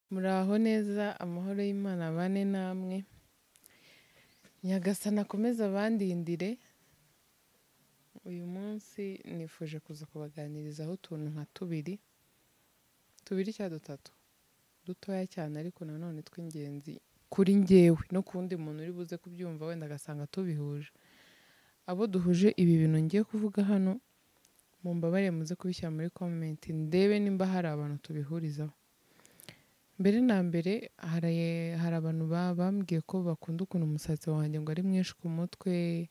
Muraho neza, amahoro y'Imana abane namwe, Nyagasani akomeze abandindire, uyu munsi nifuje kuza kubaganirizaho utuntu nka tubiri, tubiri cyangwa dutatu, dutoya cyane ariko nanone tw'ingenzi kuri njyewe no ku wundi muntu uri buze kubyumva wenda agasanga tubihuje, abo duhuje ibi bintu ngiye kuvuga hano, mumbabarire muze kubishyira muri komenti ndebe nimba hari abantu tubihurizaho. Mbere na mbere hari hari abantu ba- bambwiye ko bakunda ukuntu umusatsi wanjye ngo ari mwinshi ku mutwe,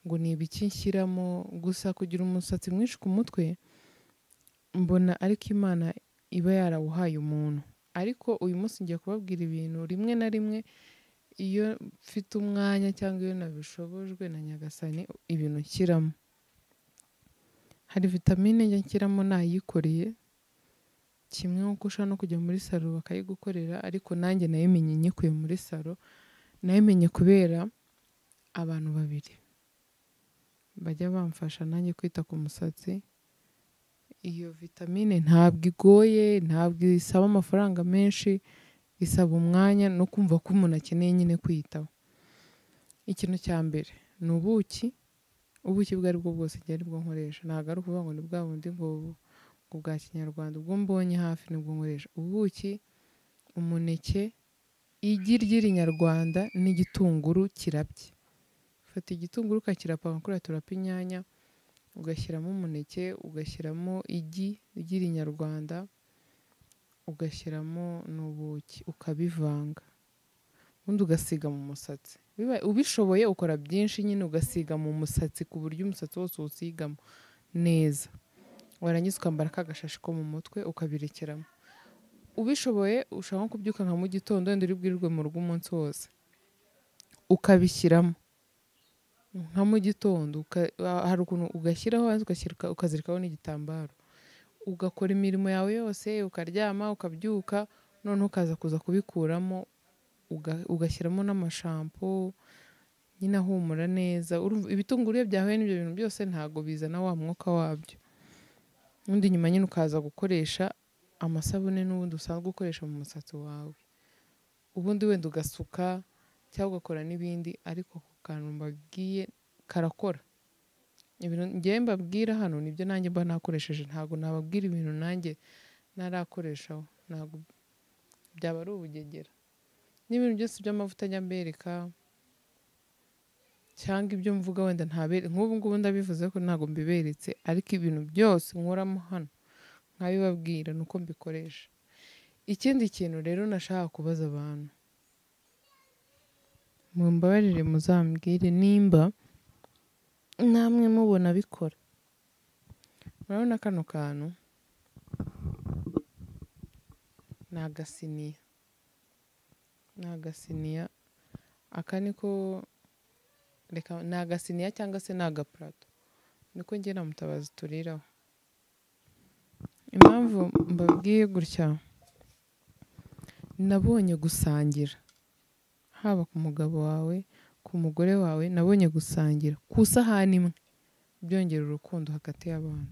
ngo ni ibiki nshyiramo, gusa kugira umusatsi mwinshi ku mutwe mbona ariko Imana iba yarawuhaye umuntu, ariko uyu munsi ngiye kubabwira ibintu rimwe na rimwe iyo mfite umwanya cyangwa iyo nabishobojwe na Nyagasani ibintu nshyiramo. Hari vitamine njya nshyiramo nayikoreye, kimwe nk'uko ushobora no kujya muri salo bakayigukorera ariko nanjye nayimenye nyikuye muri salo, nayimenye kubera abantu babiri bajya bamfasha nanjye kwita ku musatsi, iyo vitamine ntabwo igoye, ntabwo isaba amafaranga menshi, isaba umwanya no kumva ko umuntu akeneye nyine kwiyitaho. Ikintu cya mbere ni ubuki, ubuki ubwo ari bwo bwose igihe ari bwo nkoresha, ntabwo ari ukuvuga ngo ni bwa bundi ngo ngo bwa kinyarwanda, ubwo mbonye hafi nibwo nkoresha, ubuki, umuneke, igi ry'irinyarwanda n'igitunguru kirabye, ufata igitunguru ukakirapanga kuriya turapa inyanya, ugashyiramo umuneke, ugashyiramo igi ry'irinyarwanda, ugashyiramo n'ubuki, ukabivanga, ubundi ugasiga mu musatsi, bibaye ubishoboye ukora byinshi nyine ugasiga mu musatsi ku buryo umusatsi wose uwusigamo neza, warangiza ukambara ka gashashi ko mu mutwe ukabirekeramo, ubishoboye ushobora nko kubyuka nka mu gitondo wenda uri bwirirwe mu rugo umunsi wose, ukabishyiramo nka mu gitondo, uka- hari ukuntu ugashyiraho warangiza ugashyira- ukazirikaho n'igitambaro, ugakora imirimo yawe yose, ukaryama, ukabyuka, noneho ukaza kuza kubikuramo, uga- ugashyiramo n'amashampo, nyine ahumura neza, urumva ibitunguru iyo byahuye n'ibyo bintu byose ntabwo bizana wa mwuka wabyo, ubundi nyuma nyine ukaza gukoresha amasabune n'ubundi usanzwe ukoresha mu musatsi wawe, ubundi wenda ugasuka cyangwa ugakora n'ibindi ariko ako kantu mbabwiye karakora. Ibintu njyewe mbabwira hano nibyo nanjye mba nakoresheje, ntabwo nababwira ibintu nanjye ntarakoreshaho, ntabwo byaba ari ubugegera, n'ibintu byose by'amavuta njya mbereka cyangwa ibyo mvuga wenda ntabere, nk'ubu ngubu ndabivuze ko ntabwo mbiberetse ariko ibintu byose nkoramo hano nkabibabwira ni uko mbikoresha. Ikindi kintu rero nashaka kubaza abantu, mumbabarire muzambwire nimba namwe mubona bikora, murabona kano kantu ni agasiniya, ni agasiniya, aka niko reka ni agasiniya cyangwa se ni agapurato, niko njye na Mutabazi turiraho. Impamvu mbabwiye gutya, nabonye gusangira, haba ku mugabo wawe, ku mugore wawe, nabonye gusangira ku isahani imwe byongera urukundo hagati y'abantu.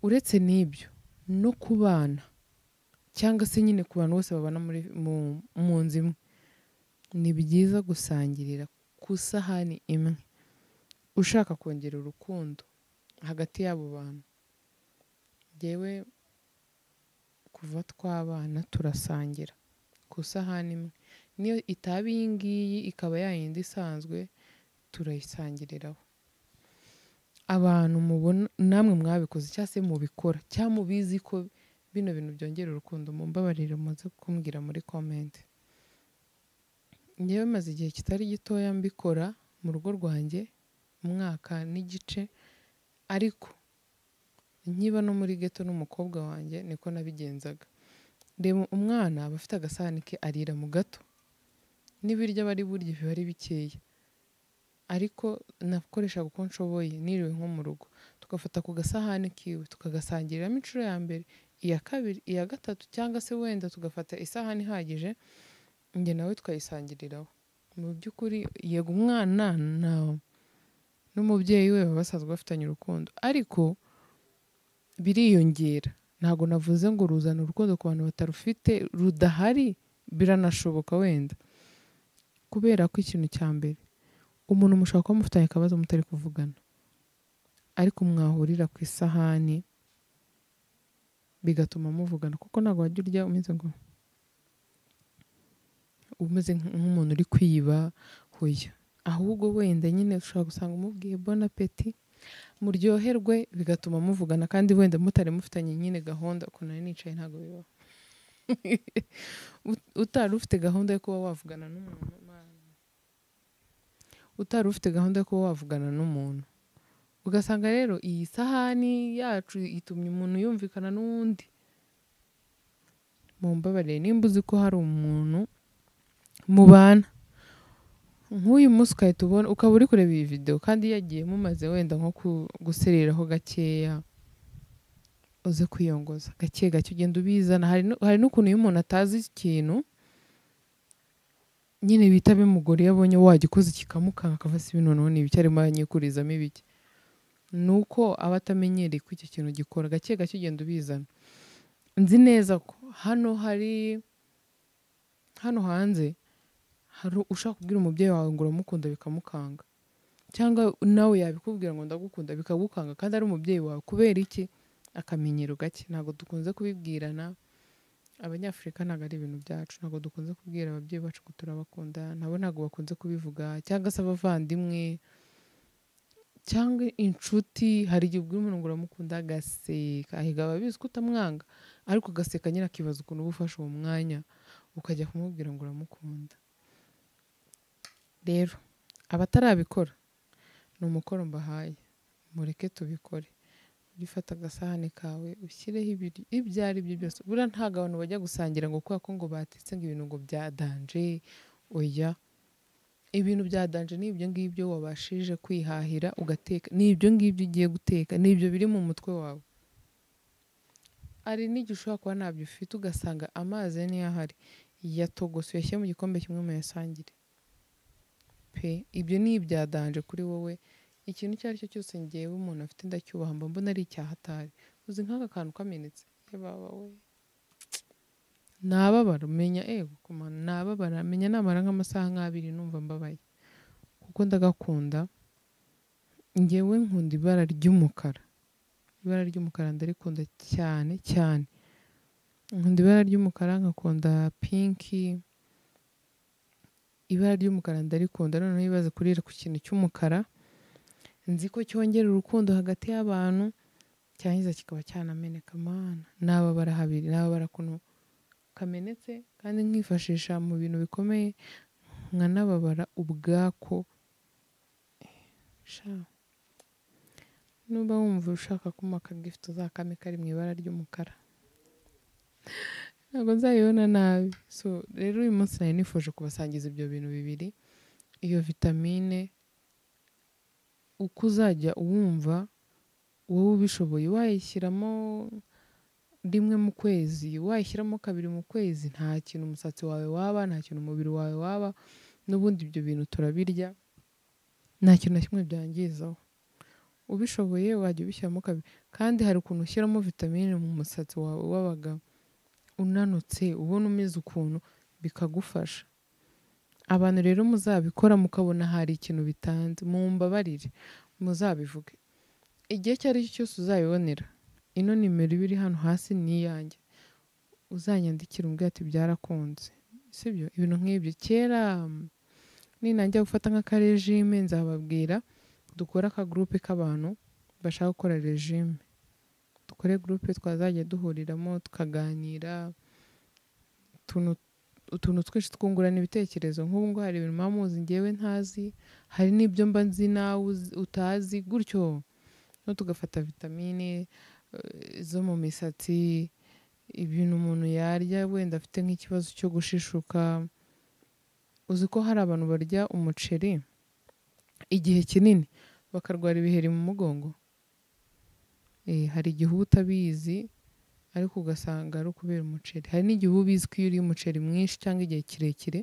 Uretse n'ibyo no ku bana cyangwa se nyine ku bantu bose babana muri mu mu nzu imwe, ni byiza gusangirira ku isahani imwe, ushaka kongera urukundo hagati y'abo bantu. Njyewe kuva twabana turasangira ku isahani imwe, n'iyo itaba iyi ngiyi ikaba ya yindi isanzwe turayisangiriraho. Abantu mubona namwe mwabikoze cyangwa se mubikora cyangwa mubizi ko bino bintu byongera urukundo mumbabarire muze kumbwira muri komenti. Njyewe maze igihe kitari gitoya mbikora mu rugo rwanjye, umwaka n'igice ariko nkiba no muri geto n'umukobwa wanjye niko nabigenzaga, reba umwana aba afite agasahani ke arira mu gato, n'ibiryo aba ari burye biba ari bikeya, ariko nakoreshaga uko nshoboye niriwe nko mu rugo, tugafata ku gasahani kiwe tukagasangiriramo inshuro ya mbere, iya kabiri, iya gatatu cyangwa se wenda tugafata isahani ihagije, njye nawe twayisangiriraho. Mu by'ukuri yego umwana na n'umubyeyi we baba basanzwe bafitanye urukundo ariko biriyongera, ntabwo navuze ngo ruzana urukundo ku bantu batarufite rudahari biranashoboka wenda kubera ko ikintu cya mbere umuntu mushobora kuba mufitanye akabazo mutari kuvugana ariko mwahurira ku isahani bigatuma muvugana kuko ntabwo wajya urya umeze ngo umeze nk'umuntu uri kwiba hoya ahubwo wenda nyine ushobora gusanga umubwiye bona peti muryoherwe bigatuma muvugana kandi wenda mutari mufitanye nyine gahunda ukuntu nari nicaye ntabwo bibaho utari ufite gahunda yo kuba wavugana n'umuntu utari ufite gahunda yo kuba wavugana n'umuntu ugasanga rero iyi sahani yacu itumye umuntu yumvikana n'uwundi mumbabarire nimba uzi ko hari umuntu mubana nk'uyu munsi ugahita ubona ukaba uri kureba iyi videwo kandi yagiye mumaze wenda nko gusereraho gakeya uze kwiyongoza gake gake ugenda ubizana hari n'ukuntu iyo umuntu atazi ikintu nyine bihita bimugora iyo abonye wagikoze kikamukanga akava si bino none ibiki arimo aranyikurizamo ibiki ni uko aba atamenyereye ko icyo kintu gikora gake gake ugenda ubizana nzi neza ko hano hari hano hanze hari ushaka kubwira umubyeyi wawe ngo uramukunda bikamukanga cyangwa nawe yabikubwira ngo ndagukunda bikagukanga kandi ari umubyeyi wawe kubera iki akamenyero gake ntabwo dukunze kubibwirana abanyafurika ntabwo ari ibintu byacu ntabwo dukunze kubwira ababyeyi bacu ko turabakunda nabo ntabwo bakunze kubivuga cyangwa se abavandimwe cyangwa inshuti hari igihe ubwira umuntu ngo uramukunda agaseka ahiga ababizi ko utamwanga ariko agaseka nyine akibaza ukuntu uba ufashe uwo mwanya ukajya kumubwira ngo uramukunda rero abatarabikora ni umukoro mbahaye mureke tubikore ujye ufata agasahane kawe ushyireho ibyo ari byo byose buriya ntabwo abantu bajya gusangira ngo kubera ko ngo batetse ngo ibintu ngo byadanje oya ibintu byadanje ni ibyo ngibyo wabashije kwihahira ugateka ni ibyo ngibyo ugiye guteka ni ibyo biri mu mutwe wawe hari n'igihe ushobora kuba ntabyo ufite ugasanga amazi niyo ahari yatogose uyashyira mu gikombe kimwe muyasangire pe ibyo ni ibyadanje kuri wowe ikintu icyo ari cyo cyose ngewe umuntu afite ndacyubaha mba mbona ari icyahatari uzi nk'aka kantu kamenetse yababa we nababara menya ego kumana nababara menya namara nk'amasaha nk'abiri numva mbabaye kuko ndagakunda ngewe nkunda ibara ry'umukara ibara ry'umukara ndarikunda cyane cyane nkunda ibara ry'umukara nkakunda pinki ibara ry'umukara ndarikunda noneho ibaze kurira ku kintu cy'umukara nzi ko cyongera urukundo hagati y'abantu cyangiza kikaba cyanameneka amana nababara habiri nababara kuntu kamenetse kandi nkifashisha mu bintu bikomeye nkanababara ubwako nuba wumva ushaka kuma akagifuti uzakame kari mu ibara ry'umukara ntabwo nzayibona nabi so rero uyu munsi nari nifuje kubasangiza ibyo bintu bibiri iyo vitamine uko uzajya uwumva wowe ubishoboye wayishyiramo rimwe mu kwezi wayishyiramo kabiri mu kwezi nta kintu umusatsi wawe waba nta kintu umubiri wawe waba n'ubundi ibyo bintu turabirya nta kintu na kimwe byangizaho ubishoboye wajya ubishyiramo kabiri kandi hari ukuntu ushyiramo vitamine mu musatsi wawe wabaga unanutse ubona umeze ukuntu bikagufasha abantu rero muzabikora mukabona hari ikintu bitanze mumbabarire muzabivuge igihe icyo ari cyo cyose uzabibonera ino nimero iba iri hano hasi ni iyanjye uzanyandikira umbwira ati byarakunze sibyo ibintu nk'ibyo kera ninangira gufata nk'akarejime nzababwira dukore akagurupe k'abantu bashaka gukora rejime dukore gurupe twazajya duhuriramo tukaganira utuntu utuntu twinshi twungurana ibitekerezo nk'ubu ngubu hari ibintu muba muzi ngewe ntazi hari n'ibyo mba nzi nawe utazi gutyo no tugafata vitamine zo mu misatsi ibintu umuntu yarya wenda afite nk'ikibazo cyo gushishuka uzi ko hari abantu barya umuceri igihe kinini bakarwara ibiheri mu mugongo hari igihe uba utabizi ariko ugasanga ari ukubera umuceri hari n'igihe uba ubizi ko iyo uriye umuceri mwinshi cyangwa igihe kirekire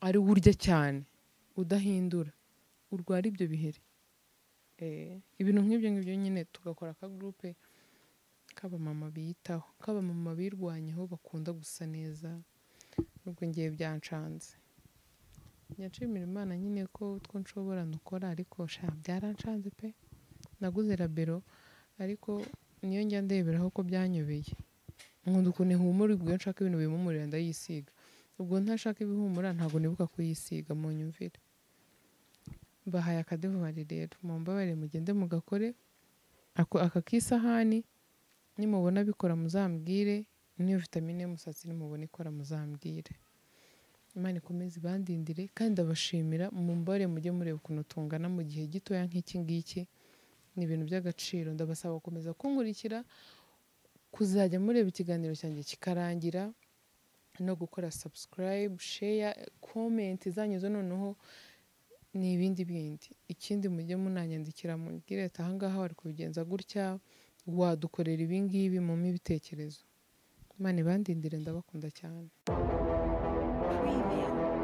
ari wo urya cyane udahindura urwara ibyo biheri ibintu nk'ibyo ngibyo nyine tugakora akagurupe k'abamama biyitaho k'abamama birwanyeho bakunda gusa neza nubwo ngiye byancanze nyashimira imana nyine ko utwo nshobora ndukora ariko sha byarancanze pe naguze rabero ariko niyo njya ndeberaho ko byanyobeye nkunda ukuntu ihumura ubwo iyo nshaka ibintu bihumurira ndayisiga ubwo ntashaka ibihumura ntabwo nibuka kuyisiga mu nyumvire bahaye akadevuwari rero mumbabare mugende mugakore ako aka k'isahani nimubona bikora muzambwire n'iyo vitamine y'umusatsi nimubona ikora muzambwire imana ikomeze ibandindire kandi ndabashimira mumbabare mujye mureba ukuntu tungana mu gihe gitoya nk'iki ngiki ni ibintu by'agaciro ndabasaba gukomeza kunkurikira kuzajya mureba ikiganiro cyanjye kikarangira no gukora subscribe share comment zanyu zo noneho ni ibindi bindi ikindi mujye munanyandikira mubwire ati aha ngaha wari kubigenza gutya wadukorera ibi ngibi mumpe ibitekerezo imana ibandindire ndabakunda cyane Preview.